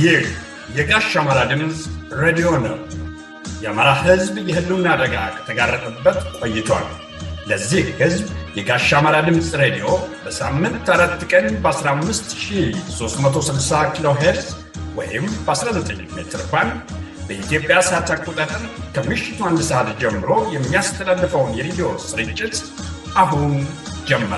ይህ የጋሽ አማራ ድምፅ ሬዲዮ ነው። የአማራ ሕዝብ የህልውና አደጋ ከተጋረጠበት ቆይቷል። ለዚህ ሕዝብ የጋሽ አማራ ድምፅ ሬዲዮ በሳምንት አራት ቀን በ15360 ኪሎ ሄርዝ ወይም በ19 ሜትር ባንድ በኢትዮጵያ ሰዓት አቆጣጠር ከምሽቱ አንድ ሰዓት ጀምሮ የሚያስተላልፈውን የሬዲዮ ስርጭት አሁን ጀመር።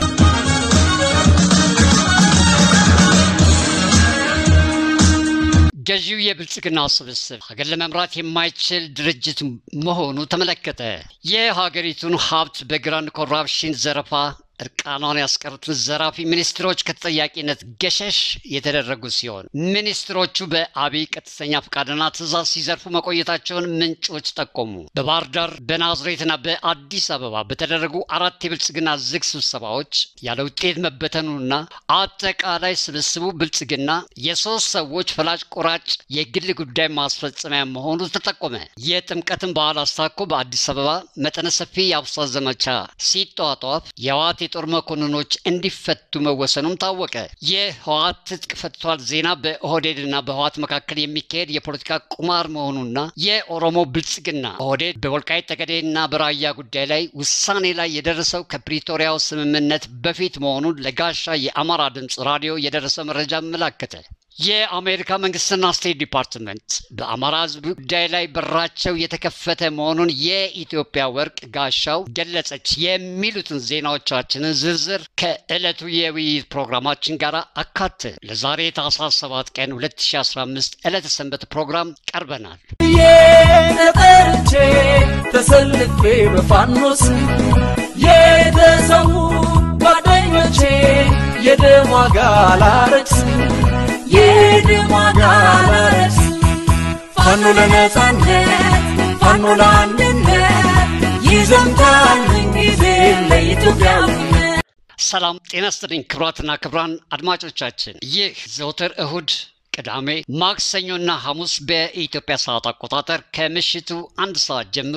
ገዢው የብልጽግና ስብስብ ሀገር ለመምራት የማይችል ድርጅት መሆኑ ተመለከተ። የሀገሪቱን ሀብት በግራንድ ኮራፕሽን ዘረፋ እርቃኗን ያስቀሩትን ዘራፊ ሚኒስትሮች ከተጠያቂነት ገሸሽ የተደረጉ ሲሆን ሚኒስትሮቹ በአብይ ቀጥተኛ ፈቃድና ትዕዛዝ ሲዘርፉ መቆየታቸውን ምንጮች ጠቆሙ። በባህር ዳር በናዝሬትና በአዲስ አበባ በተደረጉ አራት የብልጽግና ዝግ ስብሰባዎች ያለ ውጤት መበተኑና አጠቃላይ ስብስቡ ብልጽግና የሶስት ሰዎች ፈላጭ ቆራጭ የግል ጉዳይ ማስፈጸሚያ መሆኑ ተጠቆመ። የጥምቀትን በዓል አስታኮ በአዲስ አበባ መጠነ ሰፊ የአብሳ ዘመቻ ሲጧጧፍ የህወሓት የጦር መኮንኖች እንዲፈቱ መወሰኑም ታወቀ። የህወሓት ትጥቅ ፈቷል ዜና በኦህዴድና በህወሓት መካከል የሚካሄድ የፖለቲካ ቁማር መሆኑና የኦሮሞ ብልጽግና ኦህዴድ በወልቃይት ጠገዴና በራያ ጉዳይ ላይ ውሳኔ ላይ የደረሰው ከፕሪቶሪያው ስምምነት በፊት መሆኑን ለጋሻ የአማራ ድምፅ ራዲዮ የደረሰ መረጃ አመላከተ። የአሜሪካ መንግስትና ስቴት ዲፓርትመንት በአማራ ህዝብ ጉዳይ ላይ በራቸው የተከፈተ መሆኑን የኢትዮጵያ ወርቅ ጋሻው ገለጸች። የሚሉትን ዜናዎቻችንን ዝርዝር ከዕለቱ የውይይት ፕሮግራማችን ጋር አካተ ለዛሬ ታኅሳስ 7 ቀን 2015 ዕለተ ሰንበት ፕሮግራም ቀርበናል። የነጠርቼ ተሰልፌ በፋኖስ የተሰዉ ጓደኞቼ የደም ዋጋ ላረክስ የደም ዋጋ ላረክስ ፋኖ ለነጻነት ፋኖ ለአንድነት ይዘምታል ምንጊዜ ለኢትዮጵያዊነት። ሰላም ጤና ይስጥልኝ ክቡራትና ክቡራን አድማጮቻችን ይህ ዘወትር እሁድ ቅዳሜ ማክሰኞና ሐሙስ በኢትዮጵያ ሰዓት አቆጣጠር ከምሽቱ አንድ ሰዓት ጀምሮ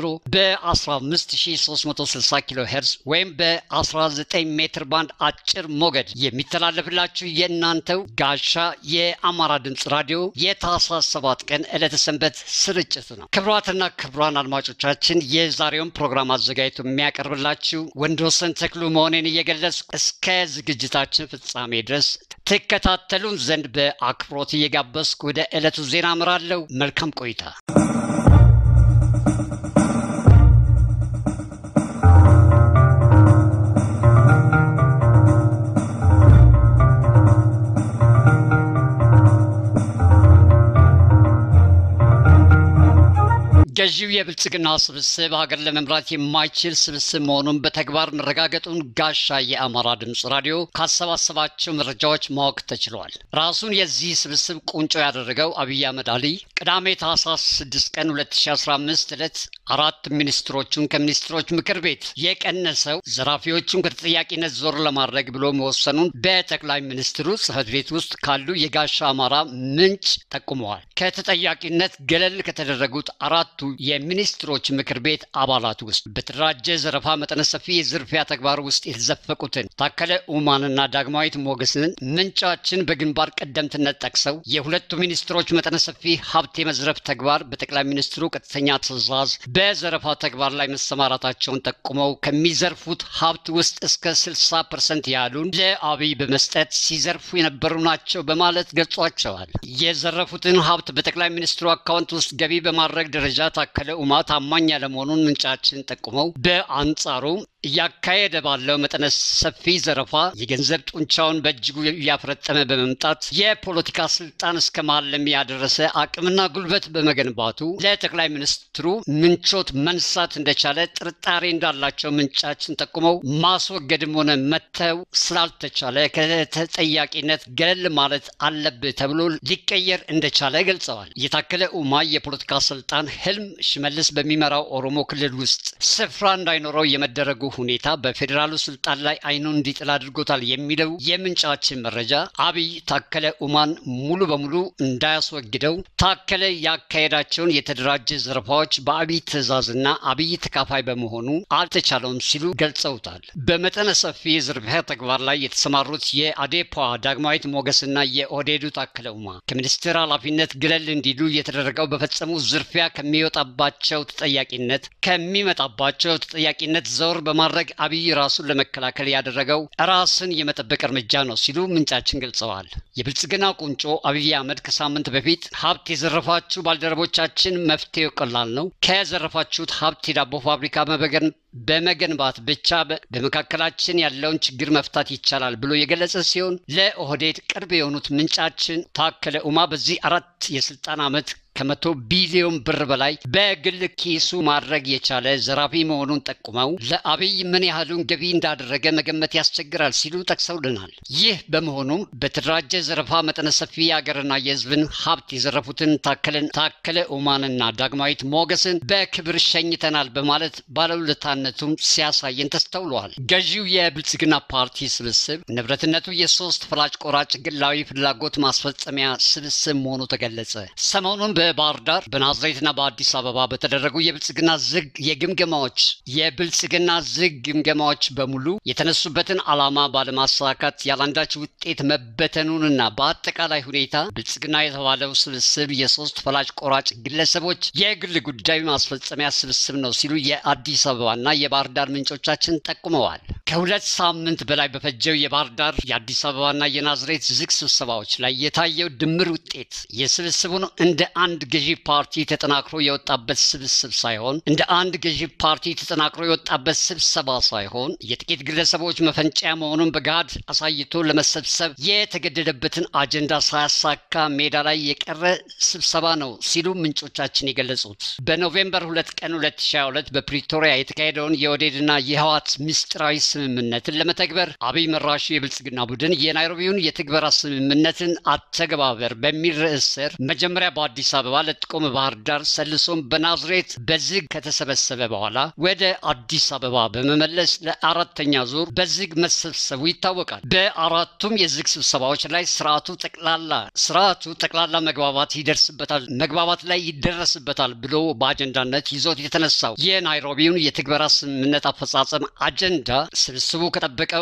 በ15360 ኪሎ ሄርዝ ወይም በ19 ሜትር ባንድ አጭር ሞገድ የሚተላለፍላችሁ የእናንተው ጋሻ የአማራ ድምፅ ራዲዮ የታኅሳስ 7 ቀን ዕለተ ሰንበት ስርጭት ነው። ክቡራትና ክቡራን አድማጮቻችን የዛሬውን ፕሮግራም አዘጋጅቶ የሚያቀርብላችሁ ወንድወሰን ተክሉ መሆኔን እየገለጽ እስከ ዝግጅታችን ፍጻሜ ድረስ ትከታተሉን ዘንድ በአክብሮት እየጋበዝኩ ወደ ዕለቱ ዜና አምራለሁ። መልካም ቆይታ። ገዢው የብልጽግና ስብስብ ሀገር ለመምራት የማይችል ስብስብ መሆኑን በተግባር መረጋገጡን ጋሻ የአማራ ድምፅ ራዲዮ ካሰባሰባቸው መረጃዎች ማወቅ ተችሏል። ራሱን የዚህ ስብስብ ቁንጮ ያደረገው አብይ አህመድ አሊ ቅዳሜ ታኅሳስ 6 ቀን 2015 ዕለት አራት ሚኒስትሮቹን ከሚኒስትሮች ምክር ቤት የቀነሰው ዘራፊዎቹን ከተጠያቂነት ዞር ለማድረግ ብሎ መወሰኑን በጠቅላይ ሚኒስትሩ ጽሕፈት ቤት ውስጥ ካሉ የጋሻ አማራ ምንጭ ጠቁመዋል። ከተጠያቂነት ገለል ከተደረጉት አራቱ የሚኒስትሮች ምክር ቤት አባላት ውስጥ በተደራጀ ዘረፋ መጠነ ሰፊ የዝርፊያ ተግባር ውስጥ የተዘፈቁትን ታከለ ኡማንና ዳግማዊት ሞገስን ምንጫችን በግንባር ቀደምትነት ጠቅሰው የሁለቱ ሚኒስትሮች መጠነ ሰፊ ሀብት የመዝረፍ ተግባር በጠቅላይ ሚኒስትሩ ቀጥተኛ ትዕዛዝ በዘረፋ ተግባር ላይ መሰማራታቸውን ጠቁመው ከሚዘርፉት ሀብት ውስጥ እስከ 60 ፐርሰንት ያህሉን ለአብይ በመስጠት ሲዘርፉ የነበሩ ናቸው በማለት ገልጿቸዋል። የዘረፉትን ሀብት በጠቅላይ ሚኒስትሩ አካውንት ውስጥ ገቢ በማድረግ ደረጃ ታከለ ኡማ ታማኝ ያለመሆኑን ምንጫችን ጠቁመው በአንጻሩ እያካሄደ ባለው መጠነ ሰፊ ዘረፋ የገንዘብ ጡንቻውን በእጅጉ እያፈረጠመ በመምጣት የፖለቲካ ስልጣን እስከ ማለም ያደረሰ አቅምና ጉልበት በመገንባቱ ለጠቅላይ ሚኒስትሩ ምንቾት መንሳት እንደቻለ ጥርጣሬ እንዳላቸው ምንጫችን ጠቁመው ማስወገድም ሆነ መተው ስላልተቻለ ከተጠያቂነት ገለል ማለት አለብህ ተብሎ ሊቀየር እንደቻለ ገልጸዋል። የታከለ ኡማ የፖለቲካ ስልጣን ህልም ሽመልስ በሚመራው ኦሮሞ ክልል ውስጥ ስፍራ እንዳይኖረው የመደረጉ ሁኔታ በፌዴራሉ ስልጣን ላይ አይኑን እንዲጥል አድርጎታል የሚለው የምንጫችን መረጃ አብይ ታከለ ኡማን ሙሉ በሙሉ እንዳያስወግደው ታከለ ያካሄዳቸውን የተደራጀ ዘረፋዎች በአብይ ትዕዛዝና አብይ ተካፋይ በመሆኑ አልተቻለውም ሲሉ ገልጸውታል። በመጠነ ሰፊ የዝርፊያ ተግባር ላይ የተሰማሩት የአዴፓ ዳግማዊት ሞገስና የኦህዴዱ ታከለ ኡማ ከሚኒስትር ኃላፊነት ግለል እንዲሉ የተደረገው በፈጸሙ ዝርፊያ ከሚወጣባቸው ተጠያቂነት ከሚመጣባቸው ተጠያቂነት ዘወር በማድረግ አብይ ራሱን ለመከላከል ያደረገው ራስን የመጠበቅ እርምጃ ነው ሲሉ ምንጫችን ገልጸዋል። የብልጽግና ቁንጮ አብይ አህመድ ከሳምንት በፊት ሀብት የዘረፋችሁ ባልደረቦቻችን መፍትሄው ቀላል ነው፣ ከዘረፋችሁት ሀብት የዳቦ ፋብሪካ መበገን በመገንባት ብቻ በመካከላችን ያለውን ችግር መፍታት ይቻላል ብሎ የገለጸ ሲሆን ለኦህዴድ ቅርብ የሆኑት ምንጫችን ታከለ ኡማ በዚህ አራት የስልጣን ዓመት ከመቶ ቢሊዮን ብር በላይ በግል ኪሱ ማድረግ የቻለ ዘራፊ መሆኑን ጠቁመው ለአብይ ምን ያህሉን ገቢ እንዳደረገ መገመት ያስቸግራል ሲሉ ጠቅሰውልናል። ይህ በመሆኑም በተደራጀ ዘረፋ መጠነ ሰፊ የሀገርና የሕዝብን ሀብት የዘረፉትን ታከለን ታከለ ኡማንና ዳግማዊት ሞገስን በክብር ሸኝተናል በማለት ባለውለታነቱም ሲያሳየን ተስተውለዋል። ገዢው የብልጽግና ፓርቲ ስብስብ ንብረትነቱ የሶስት ፈላጭ ቆራጭ ግላዊ ፍላጎት ማስፈጸሚያ ስብስብ መሆኑ ተገለጸ። ሰሞኑን በባህር ዳር በናዝሬትና በአዲስ አበባ በተደረጉ የብልጽግና ዝግ የግምገማዎች የብልጽግና ዝግ ግምገማዎች በሙሉ የተነሱበትን ዓላማ ባለማሳካት ያላንዳች ውጤት መበተኑንና በአጠቃላይ ሁኔታ ብልጽግና የተባለው ስብስብ የሶስት ፈላጭ ቆራጭ ግለሰቦች የግል ጉዳይ ማስፈጸሚያ ስብስብ ነው ሲሉ የአዲስ አበባና የባህር ዳር ምንጮቻችን ጠቁመዋል። ከሁለት ሳምንት በላይ በፈጀው የባህር ዳር የአዲስ አበባና የናዝሬት ዝግ ስብሰባዎች ላይ የታየው ድምር ውጤት የስብስቡን እንደ አንድ ገዢ ፓርቲ ተጠናክሮ የወጣበት ስብስብ ሳይሆን እንደ አንድ ገዢ ፓርቲ ተጠናክሮ የወጣበት ስብሰባ ሳይሆን የጥቂት ግለሰቦች መፈንጫ መሆኑን በገሃድ አሳይቶ ለመሰብሰብ የተገደደበትን አጀንዳ ሳያሳካ ሜዳ ላይ የቀረ ስብሰባ ነው ሲሉ ምንጮቻችን የገለጹት በኖቬምበር ሁለት ቀን 2022 በፕሪቶሪያ የተካሄደውን የኦህዴድና የህወሓት ምስጢራዊ ስምምነትን ለመተግበር አብይ መራሹ የብልጽግና ቡድን የናይሮቢውን የትግበራ ስምምነትን አተገባበር በሚል ርዕስ ስር መጀመሪያ በአዲስ አበባ ለጥቆም ባህር ዳር ሰልሶም በናዝሬት በዝግ ከተሰበሰበ በኋላ ወደ አዲስ አበባ በመመለስ ለአራተኛ ዙር በዝግ መሰብሰቡ ይታወቃል። በአራቱም የዝግ ስብሰባዎች ላይ ስርዓቱ ጠቅላላ ስርዓቱ ጠቅላላ መግባባት ይደርስበታል መግባባት ላይ ይደረስበታል ብሎ በአጀንዳነት ይዞት የተነሳው የናይሮቢውን የትግበራ ስምምነት አፈጻጸም አጀንዳ ስብስቡ ከጠበቀው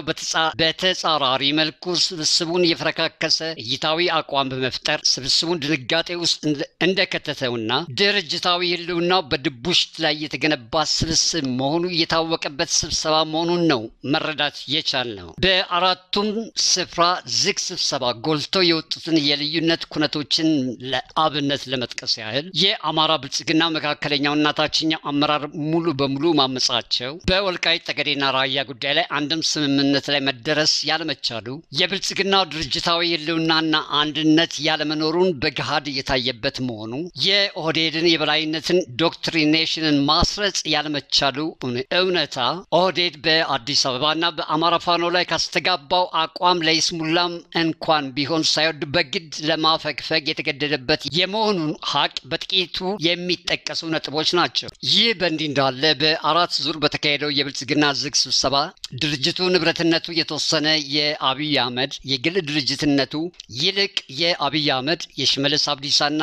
በተጻራሪ መልኩ ስብስቡን የፈረካከሰ እይታዊ አቋም በመፍጠር ስብስቡን ድንጋጤ ውስጥ እንደከተተውና ድርጅታዊ ህልውናው በድቡሽት ላይ የተገነባ ስብስብ መሆኑ የታወቀበት ስብሰባ መሆኑን ነው መረዳት የቻልነው። በአራቱም ስፍራ ዝግ ስብሰባ ጎልተው የወጡትን የልዩነት ኩነቶችን ለአብነት ለመጥቀስ ያህል የአማራ ብልጽግና መካከለኛውና ታችኛው አመራር ሙሉ በሙሉ ማመጻቸው፣ በወልቃይት ጠገዴና ራያ ጉዳይ ላይ አንድም ስምምነት ላይ መደረስ ያለመቻሉ፣ የብልጽግናው ድርጅታዊ ህልውናና አንድነት ያለመኖሩን በገሃድ የታየበት መሆኑ የኦህዴድን የበላይነትን ዶክትሪኔሽንን ማስረጽ ያለመቻሉ እውነታ ኦህዴድ በአዲስ አበባና በአማራ ፋኖ ላይ ካስተጋባው አቋም ለይስሙላም እንኳን ቢሆን ሳይወድ በግድ ለማፈግፈግ የተገደደበት የመሆኑን ሀቅ በጥቂቱ የሚጠቀሱ ነጥቦች ናቸው። ይህ በእንዲህ እንዳለ በአራት ዙር በተካሄደው የብልጽግና ዝግ ስብሰባ ድርጅቱ ንብረትነቱ የተወሰነ የአብይ አህመድ የግል ድርጅትነቱ ይልቅ የአብይ አህመድ የሽመልስ አብዲሳና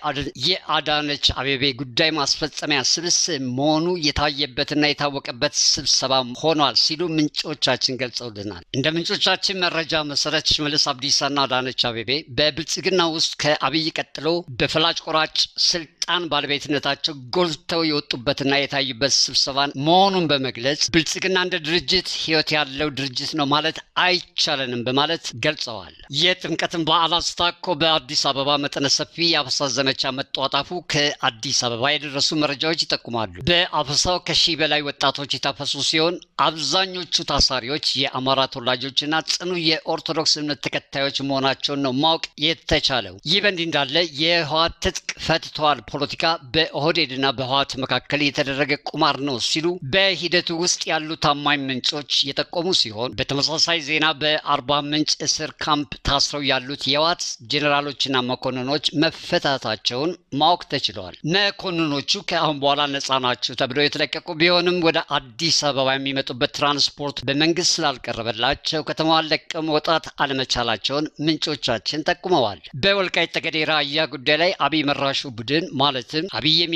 የአዳነች አቤቤ ጉዳይ ማስፈጸሚያ ስብስብ መሆኑ የታየበትና የታወቀበት ስብሰባ ሆኗል ሲሉ ምንጮቻችን ገልጸውልናል። እንደ ምንጮቻችን መረጃ መሰረት ሽመልስ አብዲሳና አዳነች አቤቤ በብልጽግና ውስጥ ከአብይ ቀጥሎ በፈላጭ ቆራጭ ስልጣን ባለቤትነታቸው ጎልተው የወጡበትና የታዩበት ስብሰባን መሆኑን በመግለጽ ብልጽግና እንደ ድርጅት ሕይወት ያለው ድርጅት ነው ማለት አይቻለንም በማለት ገልጸዋል። የጥምቀትን በዓል አስታኮ በአዲስ አበባ መጠነ ሰፊ የአፈሳ ዘመቻ መጧጣፉ ከአዲስ አበባ የደረሱ መረጃዎች ይጠቁማሉ። በአፈሳው ከሺህ በላይ ወጣቶች የታፈሱ ሲሆን አብዛኞቹ ታሳሪዎች የአማራ ተወላጆችና ጽኑ የኦርቶዶክስ እምነት ተከታዮች መሆናቸውን ነው ማወቅ የተቻለው። ይህ በእንዲህ እንዳለ የህወሓት ትጥቅ ፈትተዋል ፖለቲካ በኦህዴድና በህወሓት መካከል የተደረገ ቁማር ነው ሲሉ በሂደቱ ውስጥ ያሉ ታማኝ ምንጮች የጠቆሙ ሲሆን በተመሳሳይ ዜና በአርባ ምንጭ እስር ካምፕ ታስረው ያሉት የህወሓት ጄኔራሎችና መኮንኖች መፈታታቸውን ማወቅ ተችለዋል። መኮንኖቹ ከአሁን በኋላ ነፃ ናቸው ተብለው የተለቀቁ ቢሆንም ወደ አዲስ አበባ የሚመጡበት ትራንስፖርት በመንግስት ስላልቀረበላቸው ከተማዋን ለቀው መውጣት አለመቻላቸውን ምንጮቻችን ጠቁመዋል። በወልቃይት ጠገዴ ራያ ጉዳይ ላይ አብይ መራሹ ቡድን ማለትም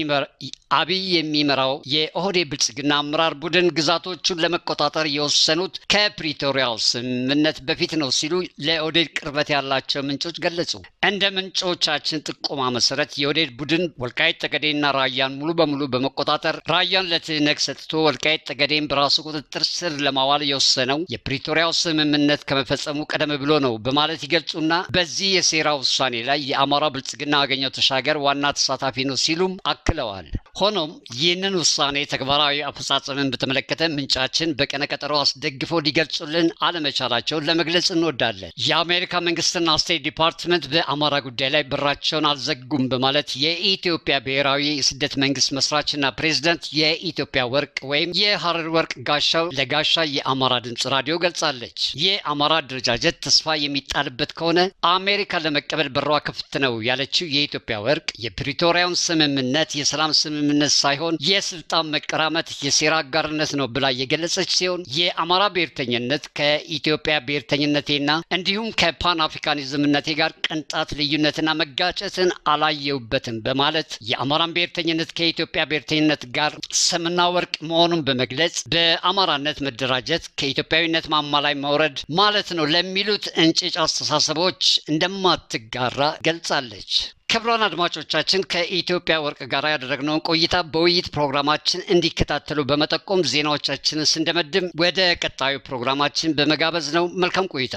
አብይ የሚመራው የኦህዴድ ብልጽግና አመራር ቡድን ግዛቶቹን ለመቆጣጠር የወሰኑት ከፕሪቶሪያው ስምምነት በፊት ነው ሲሉ ለኦህዴድ ቅርበት ያላቸው ምንጮች ገለጹ። እንደ ምንጮቻችን ጥቆማ መሰረት የኦህዴድ ቡድን ወልቃይት ጠገዴና ራያን ሙሉ በሙሉ በመቆጣጠር ራያን ለትህነግ ሰጥቶ ወልቃይት ጠገዴን በራሱ ቁጥጥር ስር ለማዋል የወሰነው የፕሪቶሪያው ስምምነት ከመፈጸሙ ቀደም ብሎ ነው በማለት ይገልጹና በዚህ የሴራ ውሳኔ ላይ የአማራ ብልጽግና አገኘው ተሻገር ዋና ተሳታፊ ነው ሲሉም አክለዋል። ሆኖም ይህንን ውሳኔ ተግባራዊ አፈጻጸምን በተመለከተ ምንጫችን በቀነ ቀጠሮ አስደግፈው ሊገልጹልን አለመቻላቸውን ለመግለጽ እንወዳለን። የአሜሪካ መንግስትና ስቴት ዲፓርትመንት በአማራ ጉዳይ ላይ በራቸውን አልዘጉም በማለት የኢትዮጵያ ብሔራዊ የስደት መንግስት መስራችና ፕሬዚደንት የኢትዮጵያ ወርቅ ወይም የሀረር ወርቅ ጋሻው ለጋሻ የአማራ ድምፅ ራዲዮ ገልጻለች። የአማራ አደረጃጀት ተስፋ የሚጣልበት ከሆነ አሜሪካ ለመቀበል በሯ ክፍት ነው ያለችው የኢትዮጵያ ወርቅ የፕሪቶሪያውን ስምምነት የሰላም ስምምነት ሳይሆን የስልጣን መቀራመት የሴራ አጋርነት ነው ብላ የገለጸች ሲሆን የአማራ ብሔርተኝነት ከኢትዮጵያ ብሔርተኝነቴና እንዲሁም ከፓን አፍሪካኒዝምነቴ ጋር ቅንጣት ልዩነትና መጋጨትን አላየውበትም በማለት የአማራን ብሔርተኝነት ከኢትዮጵያ ብሔርተኝነት ጋር ሰምና ወርቅ መሆኑን በመግለጽ በአማራነት መደራጀት ከኢትዮጵያዊነት ማማ ላይ መውረድ ማለት ነው ለሚሉት እንጭጭ አስተሳሰቦች እንደማትጋራ ገልጻለች። ክቡራን አድማጮቻችን ከኢትዮጵያ ወርቅ ጋር ያደረግነውን ቆይታ በውይይት ፕሮግራማችን እንዲከታተሉ በመጠቆም ዜናዎቻችንን ስንደመድም ወደ ቀጣዩ ፕሮግራማችን በመጋበዝ ነው። መልካም ቆይታ።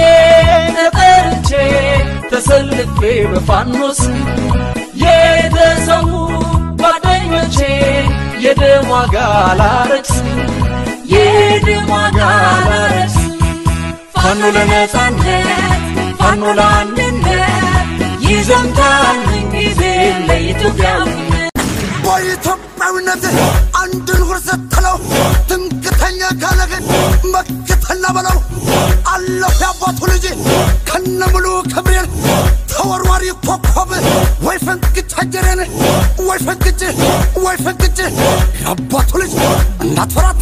የጠርቼ ተሰልፌ በፋኖስ የተሰዉ ጓደኞቼ የደም ዋጋ ላረክስ የደም ዋጋ ላረክስ ፋኖ ለነጻነት ፋኖ ለአንድነት ይዘምታል ምንጊዜ ለኢትዮጵያዊነት በኢትዮጵያዊነት አንድን ሁር ስትለው ትምክተኛ ካለህን መክተና በለው አለሁ ያባቱ ልጅ ከነ ሙሉ ክብሬን ተወርዋሪ ኮከብ ወይ ፈንቅጭ አጀሬን ወይ ፈንቅጭ ወይ ፈንቅጭ ያባቱ ልጅ እንዳትፈራታ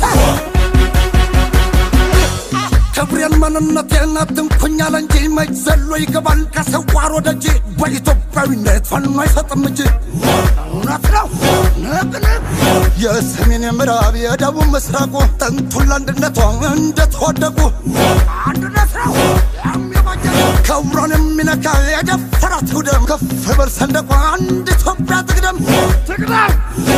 ክብሬን ማንነቴን አትንኩኛል እንጂ መች ዘሎ ይገባል ከሰዋር ወደ እጅ በኢትዮጵያዊነት ፋኖ አይሰጥም እጅ እውነት ነው ንቅንቅ የሰሜን የምዕራብ የደቡብ ምስራቁ ጥንቱን ለአንድነቷ እንደተወደቁ አንድነት ነው የሚበጀ ክብሯን የሚነካ የደፈራት ውደም ከፍ በል ሰንደቋ አንድ ኢትዮጵያ ትቅደም ትቅደም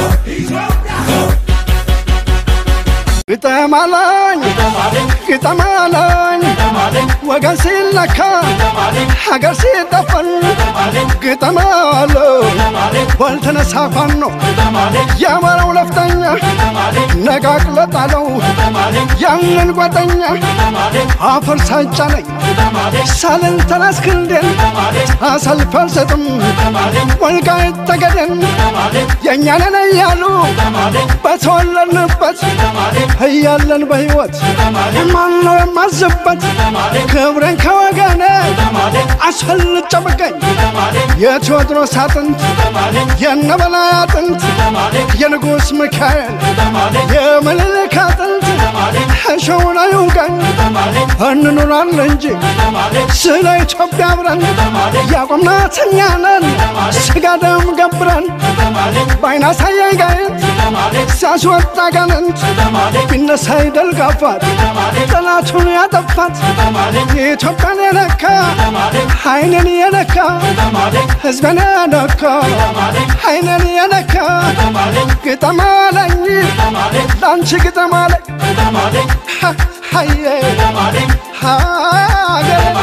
ግጠማለኝ ግጠማለኝ ወገን ሲለካ ሀገር ሲጠፈን ግጠማለሁ ባልተነሳ ፋኖ የአማራው ለፍተኛ ነቃቅለጣለው ያንን ጓደኛ አፈር ሳጫነኝ ሳልን ተናስክንዴን አሰልፍ አልሰጥም ወልቃይት ጠገዴን የእኛንን እያሉ በተወለድንበት እያለን በሕይወት ማን ነው የማዝበት ክብሬን ከወገኔ አስፈልጬ ብገኝ የቴዎድሮስ አጥንት የነበላይ አጥንት የንጉሥ ሚካኤል የምኒልክ አጥንት እሸውን አይውጋኝ እንኑራለን እንጂ ስለ ኢትዮጵያ አብረን ያቆምናት እኛ ነን ስጋ ደም ገብረን በዓይን አሳየኝ ጋየት ሲያስወጣ ጋንንት ቢነሳ ይደል ጋፋት ጠላቱን ያጠፋት የኢትዮጵያን የነካ አይንን የነካ ሕዝብን የነካ አይንን የነካ ግጠም አለኝ ለአንቺ ግጠም አለኝ ሀየ ሀገር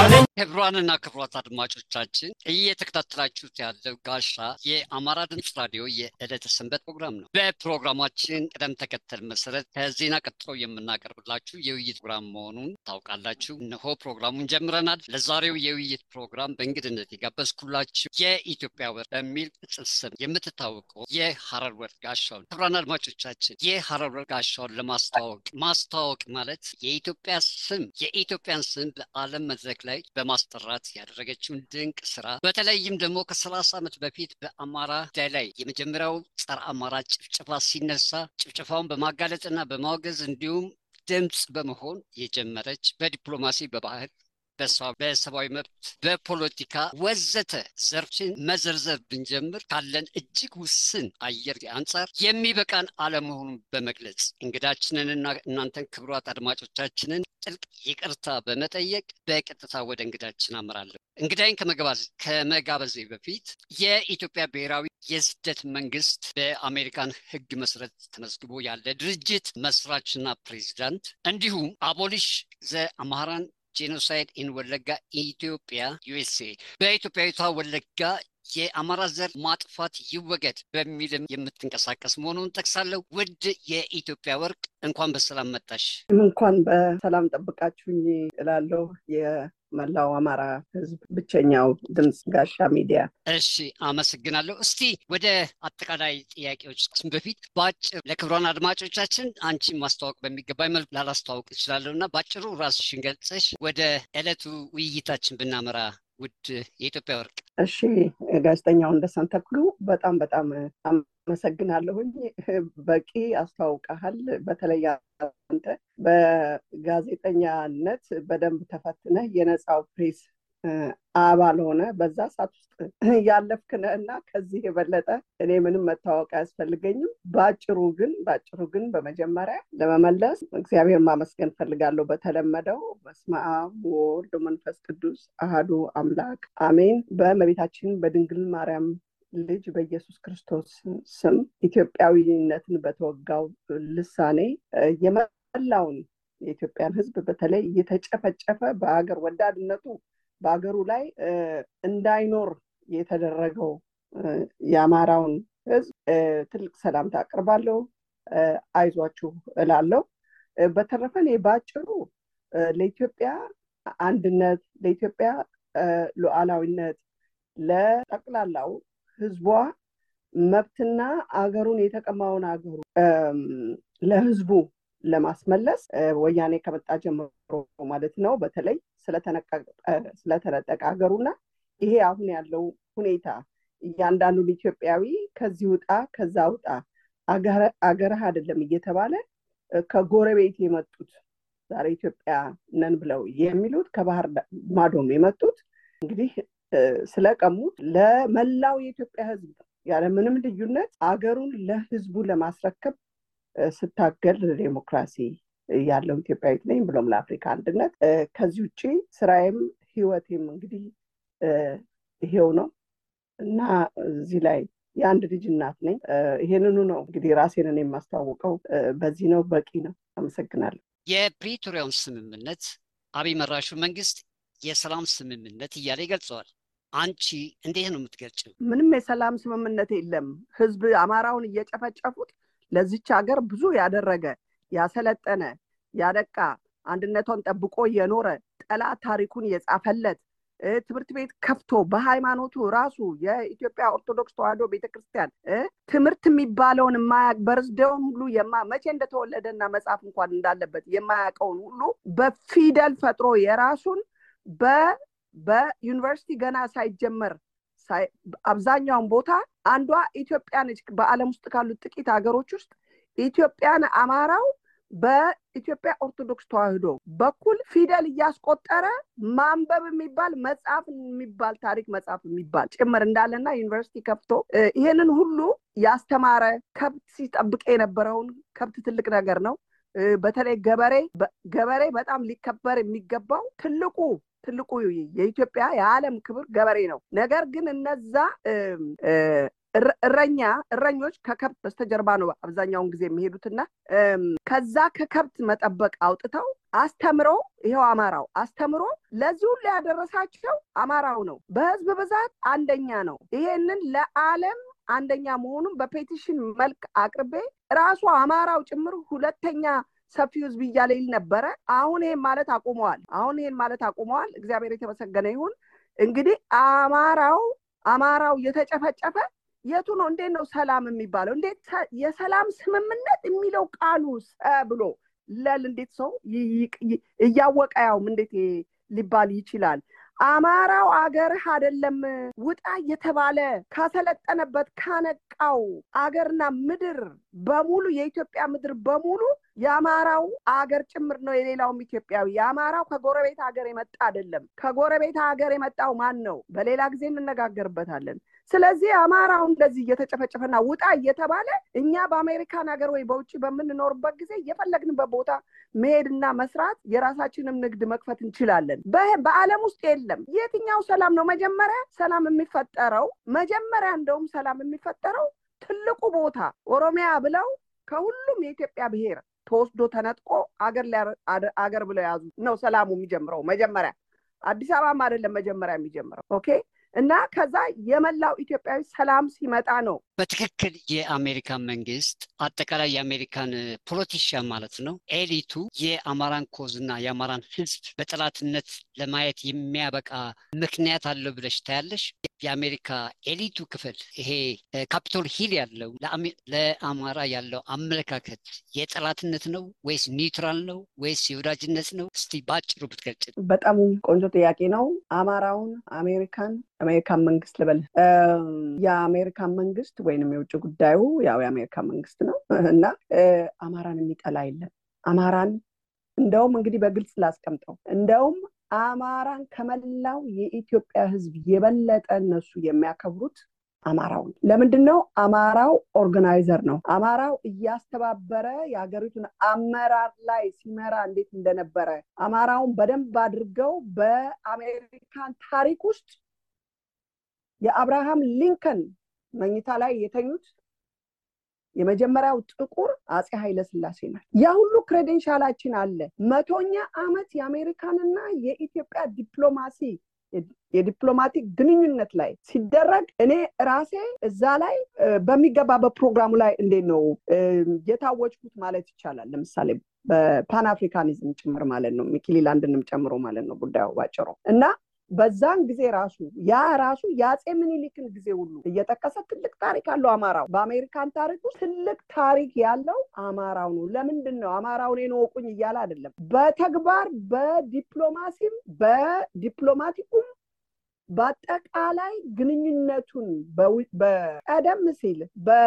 ክቡራንና ክቡራት አድማጮቻችን እየተከታተላችሁት ያለው ጋሻ የአማራ ድምፅ ራዲዮ የዕለተ ሰንበት ፕሮግራም ነው። በፕሮግራማችን ቅደም ተከተል መሰረት ከዜና ቀጥሎ የምናቀርብላችሁ የውይይት ፕሮግራም መሆኑን ታውቃላችሁ። እነሆ ፕሮግራሙን ጀምረናል። ለዛሬው የውይይት ፕሮግራም በእንግድነት የጋበዝኩላችሁ የኢትዮጵያ ወር በሚል ቅጽል ስም የምትታወቀው የሀረር ወር ጋሻውን ክቡራን አድማጮቻችን የሀረር ወር ጋሻውን ለማስተዋወቅ ማስተዋወቅ ማለት የኢትዮጵያ ስም የኢትዮጵያን ስም በዓለም መድረክ ላይ በማስጠራት ያደረገችውን ድንቅ ስራ በተለይም ደግሞ ከሰላሳ ዓመት በፊት በአማራ ጉዳይ ላይ የመጀመሪያው ጸረ አማራ ጭፍጨፋ ሲነሳ ጭፍጨፋውን በማጋለጥና በማውገዝ እንዲሁም ድምፅ በመሆን የጀመረች በዲፕሎማሲ በባህል በሰብአዊ መብት በፖለቲካ ወዘተ ዘርፍን መዘርዘር ብንጀምር ካለን እጅግ ውስን አየር አንጻር የሚበቃን አለመሆኑን በመግለጽ እንግዳችንንና እናንተን ክቡራት አድማጮቻችንን ጥልቅ ይቅርታ በመጠየቅ በቀጥታ ወደ እንግዳችን አመራለሁ። እንግዳይን ከመጋበዜ በፊት የኢትዮጵያ ብሔራዊ የስደት መንግስት በአሜሪካን ሕግ መሰረት ተመዝግቦ ያለ ድርጅት መስራችና ፕሬዚዳንት እንዲሁም አቦሊሽ ዘ አምሃራን ጄኖሳይድ ኢን ወለጋ ኢትዮጵያ ዩኤስኤ በኢትዮጵያዊቷ ወለጋ የአማራ ዘር ማጥፋት ይወገድ በሚልም የምትንቀሳቀስ መሆኑን ጠቅሳለሁ። ውድ የኢትዮጵያ ወርቅ እንኳን በሰላም መጣሽ። እንኳን በሰላም ጠብቃችሁኝ እላለሁ። የመላው አማራ ህዝብ ብቸኛው ድምፅ ጋሻ ሚዲያ። እሺ፣ አመሰግናለሁ። እስቲ ወደ አጠቃላይ ጥያቄዎች በፊት በአጭር ለክብሯን አድማጮቻችን አንቺን ማስተዋወቅ በሚገባኝ መልኩ ላላስተዋወቅ እችላለሁ እና በአጭሩ ራስሽን ገልጸሽ ወደ ዕለቱ ውይይታችን ብናመራ ውድ የኢትዮጵያ ወርቅ። እሺ ጋዜጠኛው እንደሰን ተክሉ በጣም በጣም አመሰግናለሁኝ። በቂ አስተዋውቀሃል። በተለይ አንተ በጋዜጠኛነት በደንብ ተፈትነህ የነፃው ፕሬስ አባል ሆነ በዛ ሰዓት ውስጥ ያለፍክ ነህ እና ከዚህ የበለጠ እኔ ምንም መታወቅ አያስፈልገኝም። በአጭሩ ግን በአጭሩ ግን በመጀመሪያ ለመመለስ እግዚአብሔር ማመስገን ፈልጋለሁ። በተለመደው በስመ አብ ወወልድ ወመንፈስ ቅዱስ አሃዱ አምላክ አሜን። በእመቤታችን በድንግል ማርያም ልጅ በኢየሱስ ክርስቶስ ስም ኢትዮጵያዊነትን በተወጋው ልሳኔ የመላውን የኢትዮጵያን ሕዝብ በተለይ እየተጨፈጨፈ በሀገር ወዳድነቱ በሀገሩ ላይ እንዳይኖር የተደረገው የአማራውን ህዝብ ትልቅ ሰላምታ አቅርባለሁ። አይዟችሁ እላለሁ። በተረፈ እኔ በአጭሩ ለኢትዮጵያ አንድነት፣ ለኢትዮጵያ ሉዓላዊነት፣ ለጠቅላላው ህዝቧ መብትና አገሩን የተቀማውን አገሩ ለህዝቡ ለማስመለስ ወያኔ ከመጣ ጀምሮ ማለት ነው በተለይ ስለተነጠቀ ሀገሩና ይሄ አሁን ያለው ሁኔታ እያንዳንዱን ኢትዮጵያዊ ከዚህ ውጣ ከዛ ውጣ አገርህ አይደለም እየተባለ ከጎረቤት የመጡት ዛሬ ኢትዮጵያ ነን ብለው የሚሉት ከባህር ማዶም የመጡት እንግዲህ ስለቀሙት ለመላው የኢትዮጵያ ህዝብ ያለምንም ልዩነት አገሩን ለህዝቡ ለማስረከብ ስታገል ለዴሞክራሲ ያለው ኢትዮጵያዊት ነኝ ብሎም ለአፍሪካ አንድነት። ከዚህ ውጭ ስራዬም ህይወቴም እንግዲህ ይሄው ነው እና እዚህ ላይ የአንድ ልጅ እናት ነኝ። ይሄንኑ ነው እንግዲህ ራሴንን የማስተዋውቀው በዚህ ነው። በቂ ነው። አመሰግናለሁ። የፕሪቶሪያውን ስምምነት አብይ መራሹ መንግስት የሰላም ስምምነት እያለ ይገልጸዋል። አንቺ እንዴት ነው የምትገልጭው? ምንም የሰላም ስምምነት የለም። ህዝብ አማራውን እየጨፈጨፉት ለዚች ሀገር ብዙ ያደረገ ያሰለጠነ ያደቃ አንድነቷን ጠብቆ የኖረ ጠላት ታሪኩን የጻፈለት ትምህርት ቤት ከፍቶ በሃይማኖቱ ራሱ የኢትዮጵያ ኦርቶዶክስ ተዋሕዶ ቤተክርስቲያን ትምህርት የሚባለውን የማያውቅ በርዝደውን ሁሉ መቼ እንደተወለደና መጽሐፍ እንኳን እንዳለበት የማያውቀውን ሁሉ በፊደል ፈጥሮ የራሱን በዩኒቨርሲቲ ገና ሳይጀመር አብዛኛውን ቦታ አንዷ ኢትዮጵያ ነች። በዓለም ውስጥ ካሉት ጥቂት ሀገሮች ውስጥ ኢትዮጵያን አማራው በኢትዮጵያ ኦርቶዶክስ ተዋሕዶ በኩል ፊደል እያስቆጠረ ማንበብ የሚባል መጽሐፍ የሚባል ታሪክ መጽሐፍ የሚባል ጭምር እንዳለና ዩኒቨርሲቲ ከፍቶ ይሄንን ሁሉ ያስተማረ ከብት ሲጠብቅ የነበረውን ከብት ትልቅ ነገር ነው። በተለይ ገበሬ ገበሬ በጣም ሊከበር የሚገባው ትልቁ ትልቁ የኢትዮጵያ የዓለም ክብር ገበሬ ነው። ነገር ግን እነዛ እረኛ እረኞች ከከብት በስተጀርባ ነው አብዛኛውን ጊዜ የሚሄዱትና ከዛ ከከብት መጠበቅ አውጥተው አስተምሮ ይኸው አማራው አስተምሮ ለዚህ ሁሉ ያደረሳቸው አማራው ነው። በህዝብ ብዛት አንደኛ ነው። ይሄንን ለዓለም አንደኛ መሆኑን በፔቲሽን መልክ አቅርቤ ራሱ አማራው ጭምር ሁለተኛ ሰፊ ህዝብ እያለ ይል ነበረ። አሁን ይሄን ማለት አቁመዋል። አሁን ይሄን ማለት አቁመዋል። እግዚአብሔር የተመሰገነ ይሁን። እንግዲህ አማራው አማራው እየተጨፈጨፈ የቱ ነው? እንዴት ነው ሰላም የሚባለው? እንዴት የሰላም ስምምነት የሚለው ቃሉስ ብሎ ለል እንዴት ሰው እያወቀ ያውም እንዴት ሊባል ይችላል? አማራው አገርህ አይደለም ውጣ እየተባለ ካሰለጠነበት ካነቃው አገርና ምድር በሙሉ የኢትዮጵያ ምድር በሙሉ የአማራው አገር ጭምር ነው። የሌላውም ኢትዮጵያዊ የአማራው ከጎረቤት ሀገር የመጣ አይደለም። ከጎረቤት ሀገር የመጣው ማን ነው? በሌላ ጊዜ እንነጋገርበታለን። ስለዚህ አማራው እንደዚህ እየተጨፈጨፈና ውጣ እየተባለ እኛ በአሜሪካን ሀገር ወይ በውጭ በምንኖርበት ጊዜ የፈለግንበት ቦታ መሄድና መስራት የራሳችንም ንግድ መክፈት እንችላለን። በዓለም ውስጥ የለም። የትኛው ሰላም ነው መጀመሪያ ሰላም የሚፈጠረው? መጀመሪያ እንደውም ሰላም የሚፈጠረው ትልቁ ቦታ ኦሮሚያ ብለው ከሁሉም የኢትዮጵያ ብሔር ተወስዶ ተነጥቆ አገር አገር ብለው የያዙ ነው ሰላሙ የሚጀምረው መጀመሪያ። አዲስ አበባም አይደለም መጀመሪያ የሚጀምረው። ኦኬ እና ከዛ የመላው ኢትዮጵያዊ ሰላም ሲመጣ ነው። በትክክል የአሜሪካን መንግስት አጠቃላይ የአሜሪካን ፖለቲሽያን ማለት ነው ኤሊቱ የአማራን ኮዝና የአማራን ህዝብ በጠላትነት ለማየት የሚያበቃ ምክንያት አለው ብለሽ ታያለሽ? የአሜሪካ ኤሊቱ ክፍል ይሄ ካፒቶል ሂል ያለው ለአማራ ያለው አመለካከት የጠላትነት ነው ወይስ ኒውትራል ነው ወይስ የወዳጅነት ነው? እስቲ በአጭሩ ብትገልጭ። በጣም ቆንጆ ጥያቄ ነው። አማራውን አሜሪካን አሜሪካን መንግስት ልበል የአሜሪካን መንግስት ወይንም የውጭ ጉዳዩ ያው የአሜሪካ መንግስት ነው እና አማራን የሚጠላ የለም። አማራን እንደውም እንግዲህ በግልጽ ላስቀምጠው እንደውም አማራን ከመላው የኢትዮጵያ ህዝብ የበለጠ እነሱ የሚያከብሩት አማራው ነው። ለምንድን ነው? አማራው ኦርጋናይዘር ነው። አማራው እያስተባበረ የሀገሪቱን አመራር ላይ ሲመራ እንዴት እንደነበረ አማራውን በደንብ አድርገው በአሜሪካን ታሪክ ውስጥ የአብርሃም ሊንከን መኝታ ላይ የተኙት የመጀመሪያው ጥቁር አፄ ኃይለ ስላሴ ናት። ያ ሁሉ ክሬዴንሻላችን አለ። መቶኛ ዓመት የአሜሪካንና የኢትዮጵያ ዲፕሎማሲ የዲፕሎማቲክ ግንኙነት ላይ ሲደረግ እኔ ራሴ እዛ ላይ በሚገባ በፕሮግራሙ ላይ እንዴት ነው የታወጅኩት ማለት ይቻላል። ለምሳሌ በፓን አፍሪካኒዝም ጭምር ማለት ነው ሚኪሊላንድንም ጨምሮ ማለት ነው ጉዳዩ ባጭሩ እና በዛን ጊዜ ራሱ ያ ራሱ የአፄ ምኒልክን ጊዜ ሁሉ እየጠቀሰ ትልቅ ታሪክ አለው አማራው። በአሜሪካን ታሪክ ውስጥ ትልቅ ታሪክ ያለው አማራው ነው። ለምንድን ነው አማራው እኔን እወቁኝ እያለ አይደለም። በተግባር በዲፕሎማሲም በዲፕሎማቲኩም በአጠቃላይ ግንኙነቱን በቀደም ሲል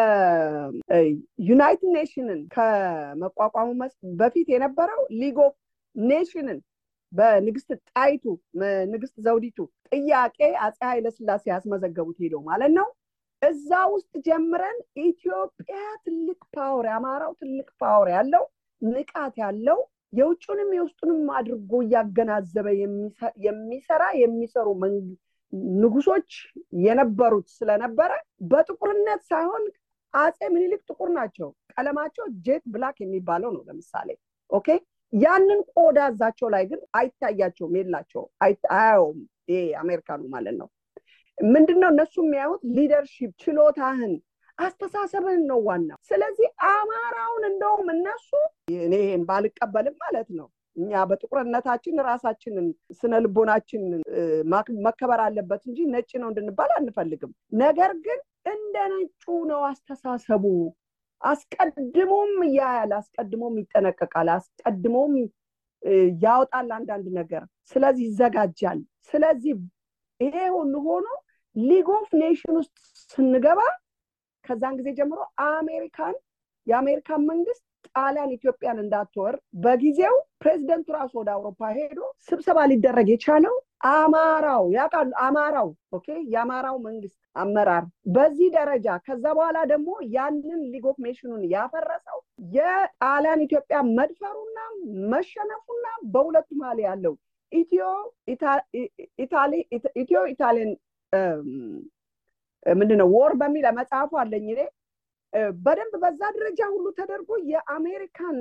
በዩናይትድ ኔሽንን ከመቋቋሙ በፊት የነበረው ሊግ ኦፍ ኔሽንን በንግስት ጣይቱ ንግስት ዘውዲቱ ጥያቄ አፄ ኃይለስላሴ ያስመዘገቡት ሄደው ማለት ነው። እዛ ውስጥ ጀምረን ኢትዮጵያ ትልቅ ፓወር የአማራው ትልቅ ፓወር ያለው ንቃት ያለው የውጭንም የውስጡንም አድርጎ እያገናዘበ የሚሰራ የሚሰሩ ንጉሶች የነበሩት ስለነበረ በጥቁርነት ሳይሆን አፄ ምኒልክ ጥቁር ናቸው። ቀለማቸው ጄት ብላክ የሚባለው ነው ለምሳሌ ኦኬ ያንን ቆዳ እዛቸው ላይ ግን አይታያቸውም፣ የላቸው አያየውም። ይሄ አሜሪካኑ ማለት ነው። ምንድነው እነሱ የሚያዩት ሊደርሺፕ ችሎታህን፣ አስተሳሰብህን ነው ዋናው። ስለዚህ አማራውን እንደውም እነሱ እኔ ይሄን ባልቀበልም ማለት ነው እኛ በጥቁርነታችን ራሳችንን ስነ ልቦናችን መከበር አለበት እንጂ ነጭ ነው እንድንባል አንፈልግም። ነገር ግን እንደ ነጩ ነው አስተሳሰቡ። አስቀድሞም ያያል፣ አስቀድሞም ይጠነቀቃል፣ አስቀድሞም ያወጣል አንዳንድ ነገር። ስለዚህ ይዘጋጃል። ስለዚህ ይሄ ሁሉ ሆኖ ሊግ ኦፍ ኔሽን ውስጥ ስንገባ ከዛን ጊዜ ጀምሮ አሜሪካን የአሜሪካን መንግስት ጣሊያን ኢትዮጵያን እንዳትወር በጊዜው ፕሬዚደንቱ ራሱ ወደ አውሮፓ ሄዶ ስብሰባ ሊደረግ የቻለው አማራው ያውቃሉ። አማራው ኦኬ፣ የአማራው መንግስት አመራር በዚህ ደረጃ ከዛ በኋላ ደግሞ ያንን ሊግ ኦፍ ኔሽኑን ያፈረሰው የጣሊያን ኢትዮጵያ መድፈሩና መሸነፉና በሁለቱ መሀል ያለው ኢትዮ ኢትዮ ኢታሊያን ምንድነው ወር በሚል መጽሐፉ አለኝ እኔ በደንብ በዛ ደረጃ ሁሉ ተደርጎ የአሜሪካን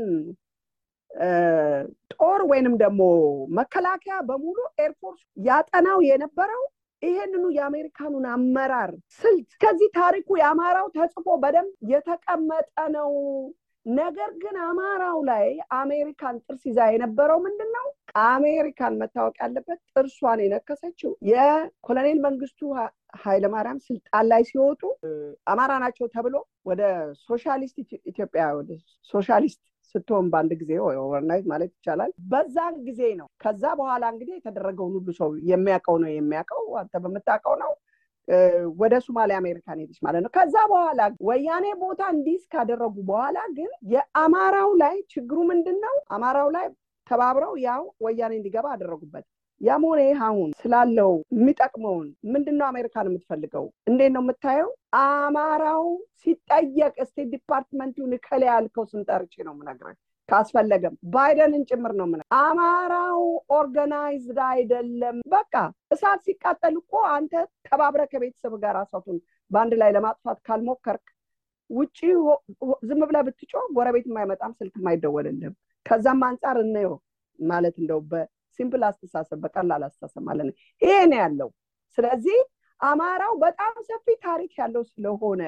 ጦር ወይንም ደግሞ መከላከያ በሙሉ ኤርፎርስ ያጠናው የነበረው ይሄንኑ የአሜሪካኑን አመራር ስልት ከዚህ ታሪኩ የአማራው ተጽፎ በደንብ የተቀመጠ ነው። ነገር ግን አማራው ላይ አሜሪካን ጥርስ ይዛ የነበረው ምንድን ነው? አሜሪካን መታወቅ ያለበት ጥርሷን የነከሰችው የኮሎኔል መንግስቱ ኃይለማርያም ስልጣን ላይ ሲወጡ አማራ ናቸው ተብሎ ወደ ሶሻሊስት ኢትዮጵያ ወደ ሶሻሊስት ስትሆን በአንድ ጊዜ ኦቨርናይት ማለት ይቻላል። በዛን ጊዜ ነው። ከዛ በኋላ እንግዲህ የተደረገውን ሁሉ ሰው የሚያውቀው ነው የሚያውቀው አንተ በምታውቀው ነው። ወደ ሶማሌ አሜሪካን ሄደች ማለት ነው። ከዛ በኋላ ወያኔ ቦታ እንዲስ ካደረጉ በኋላ ግን የአማራው ላይ ችግሩ ምንድን ነው? አማራው ላይ ተባብረው ያው ወያኔ እንዲገባ አደረጉበት። ያም ሆነ ይህ አሁን ስላለው የሚጠቅመውን ምንድን ነው አሜሪካን የምትፈልገው? እንዴት ነው የምታየው? አማራው ሲጠየቅ ስቴት ዲፓርትመንቱን እከሌ ያልከው ስም ጠርቼ ነው የምነግርህ። ካስፈለገም ባይደንን ጭምር ነው ምን አማራው ኦርጋናይዝድ አይደለም። በቃ እሳት ሲቃጠል እኮ አንተ ተባብረ ከቤተሰብ ጋር እሳቱን በአንድ ላይ ለማጥፋት ካልሞከርክ ውጭ ዝም ብለህ ብትጮህ ጎረቤት የማይመጣም ስልክ የማይደወልልህም። ከዛም አንጻር እንየው ማለት እንደው በሲምፕል አስተሳሰብ በቀላል አስተሳሰብ ማለት ነው። ይሄ ነው ያለው። ስለዚህ አማራው በጣም ሰፊ ታሪክ ያለው ስለሆነ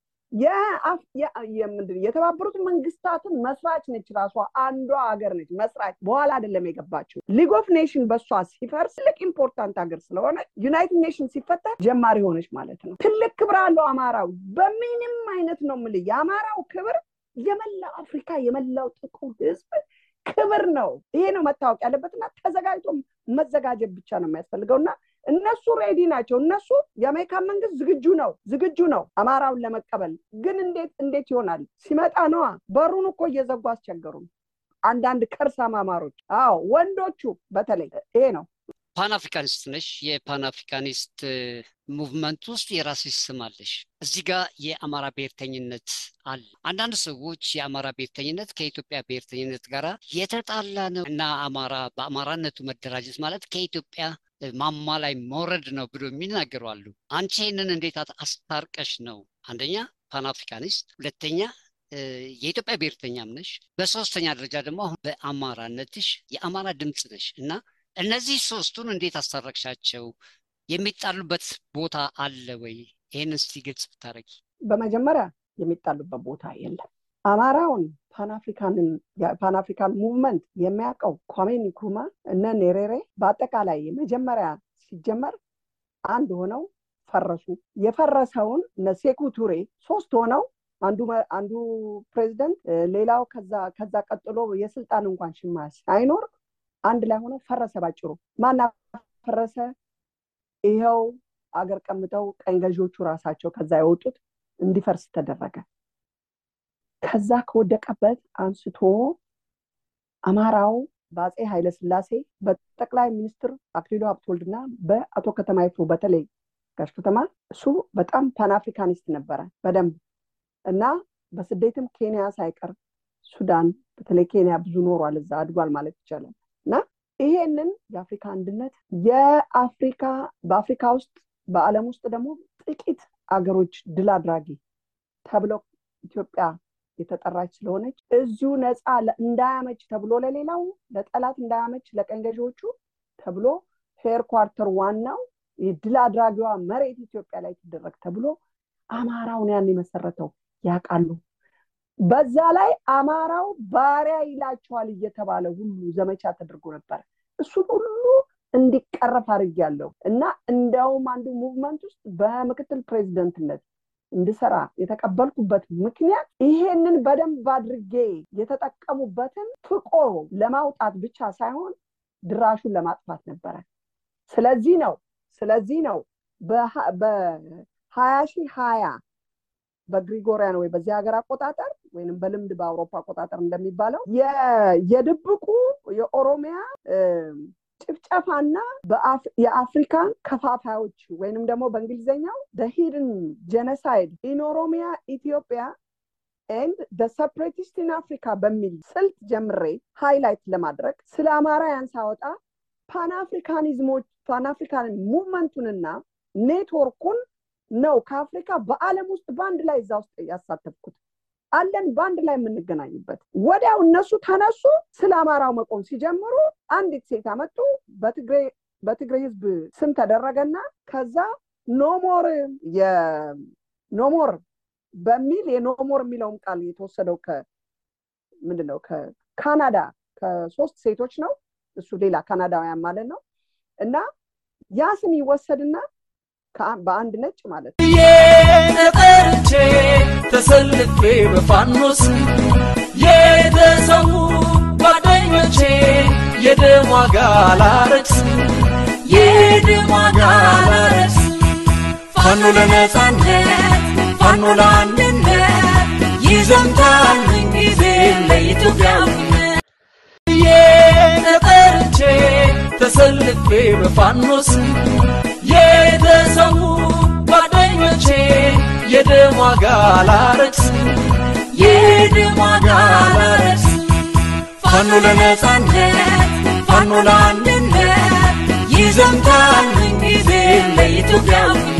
የተባበሩት መንግስታትን መስራች ነች። ራሷ አንዷ ሀገር ነች መስራች። በኋላ አይደለም የገባችው። ሊግ ኦፍ ኔሽን በሷ ሲፈርስ ትልቅ ኢምፖርታንት ሀገር ስለሆነ ዩናይትድ ኔሽን ሲፈጠር ጀማሪ ሆነች ማለት ነው። ትልቅ ክብር አለው አማራው። በምንም አይነት ነው የምልህ የአማራው ክብር የመላው አፍሪካ የመላው ጥቁር ህዝብ ክብር ነው። ይሄ ነው መታወቅ ያለበትና ተዘጋጅቶ መዘጋጀት ብቻ ነው የሚያስፈልገው እና እነሱ ሬዲ ናቸው። እነሱ የአሜሪካን መንግስት ዝግጁ ነው ዝግጁ ነው አማራውን ለመቀበል። ግን እንዴት እንዴት ይሆናል? ሲመጣ ነዋ። በሩን እኮ እየዘጉ አስቸገሩም አንዳንድ ከርሳም አማሮች። አዎ ወንዶቹ በተለይ ይሄ ነው። ፓን አፍሪካኒስት ነሽ። የፓን አፍሪካኒስት ሙቭመንት ውስጥ የራስሽ ስም አለሽ። እዚህ ጋር የአማራ ብሔርተኝነት አለ። አንዳንድ ሰዎች የአማራ ብሔርተኝነት ከኢትዮጵያ ብሔርተኝነት ጋር የተጣላ ነው እና አማራ በአማራነቱ መደራጀት ማለት ከኢትዮጵያ ማማ ላይ መውረድ ነው ብሎ የሚናገሩ አሉ። አንቺ ይህንን እንዴት አስታርቀሽ ነው? አንደኛ ፓን አፍሪካኒስት፣ ሁለተኛ የኢትዮጵያ ብሔርተኛም ነሽ፣ በሶስተኛ ደረጃ ደግሞ አሁን በአማራነትሽ የአማራ ድምፅ ነሽ እና እነዚህ ሶስቱን እንዴት አስታረቅሻቸው? የሚጣሉበት ቦታ አለ ወይ? ይህን እስቲ ግልጽ ብታደረጊ። በመጀመሪያ የሚጣሉበት ቦታ የለም። አማራውን ፓንአፍሪካን ሙቭመንት የሚያውቀው ኳሜ ንክሩማ እነ ኔሬሬ በአጠቃላይ መጀመሪያ ሲጀመር አንድ ሆነው ፈረሱ። የፈረሰውን እነ ሴኩ ቱሬ ሶስት ሆነው አንዱ አንዱ ፕሬዚደንት ሌላው ከዛ ከዛ ቀጥሎ የስልጣን እንኳን ሽማሽ ሳይኖር አንድ ላይ ሆነው ፈረሰ። ባጭሩ ማና ፈረሰ? ይኸው አገር ቀምጠው ቀኝ ገዢዎቹ ራሳቸው ከዛ የወጡት እንዲፈርስ ተደረገ። ከዛ ከወደቀበት አንስቶ አማራው በአፄ ኃይለስላሴ በጠቅላይ ሚኒስትር አክሊሉ ሀብተወልድና በአቶ ከተማ ይፍሩ በተለይ ጋሽ ከተማ እሱ በጣም ፓንአፍሪካኒስት ነበረ በደንብ እና በስደትም ኬንያ ሳይቀር ሱዳን በተለይ ኬንያ ብዙ ኖሯል፣ እዛ አድጓል ማለት ይቻላል። እና ይሄንን የአፍሪካ አንድነት የአፍሪካ በአፍሪካ ውስጥ በዓለም ውስጥ ደግሞ ጥቂት አገሮች ድል አድራጊ ተብለው ኢትዮጵያ የተጠራች ስለሆነች እዚሁ ነፃ እንዳያመች ተብሎ ለሌላው ለጠላት እንዳያመች ለቀኝ ገዢዎቹ ተብሎ ሄር ኳርተር ዋናው ድል አድራጊዋ መሬት ኢትዮጵያ ላይ ትደረግ ተብሎ አማራውን ያን የመሰረተው ያውቃሉ። በዛ ላይ አማራው ባሪያ ይላቸዋል እየተባለ ሁሉ ዘመቻ ተደርጎ ነበር። እሱን ሁሉ እንዲቀረፍ አድርጌያለሁ እና እንደውም አንዱ ሙቭመንት ውስጥ በምክትል ፕሬዚደንትነት እንድሰራ የተቀበልኩበት ምክንያት ይሄንን በደንብ አድርጌ የተጠቀሙበትን ፍቆ ለማውጣት ብቻ ሳይሆን ድራሹን ለማጥፋት ነበረ። ስለዚህ ነው ስለዚህ ነው በሀያ ሺህ ሀያ በግሪጎሪያን ወይ በዚህ ሀገር አቆጣጠር ወይም በልምድ በአውሮፓ አቆጣጠር እንደሚባለው የድብቁ የኦሮሚያ ጭፍጨፋና የአፍሪካን ከፋፋዮች ወይንም ደግሞ በእንግሊዝኛው ሂድን ጀነሳይድ ኢን ኦሮሚያ ኢትዮጵያ ኤንድ ደ ሰፕሬቲስት ኢን አፍሪካ በሚል ስልት ጀምሬ ሃይላይት ለማድረግ ስለ አማራ ያን ሳወጣ ፓንአፍሪካኒዝሞች ፓንአፍሪካን ሙቭመንቱንና ኔትወርኩን ነው ከአፍሪካ በአለም ውስጥ በአንድ ላይ እዛ ውስጥ ያሳተፍኩት አለን በአንድ ላይ የምንገናኝበት ወዲያው እነሱ ተነሱ ስለ አማራው መቆም ሲጀምሩ አንዲት ሴት አመጡ በትግሬ በትግሬ ህዝብ ስም ተደረገና ከዛ ኖሞር የኖሞር በሚል የኖሞር የሚለውም ቃል የተወሰደው ከ ምንድነው ከካናዳ ከሶስት ሴቶች ነው እሱ ሌላ ካናዳውያን ማለት ነው እና ያ ስም ይወሰድና በአንድ ነጭ ማለት ነው የጠርቼ ተሰልፌ በፋኖስ የተሰዉ ጓደኞቼ የደም ዋጋ ላረክስ የደም ዋጋ ላረክስ ፋኖ ለነጻነት ፋኖ ለአንድነት ይዘምታል ምንጊዜ ለኢትዮጵያዊነት የጠርቼ ተሰልፌ በፋኖስ የተሰዉ ጓደኞቼ የደም ዋጋ ላረክስ የደም ዋጋ ላረክስ ፋኖ ለነጻነት ፋኖ ለአንድነት ይዘምታል ምንጊዜ ለኢትዮጵያዊነት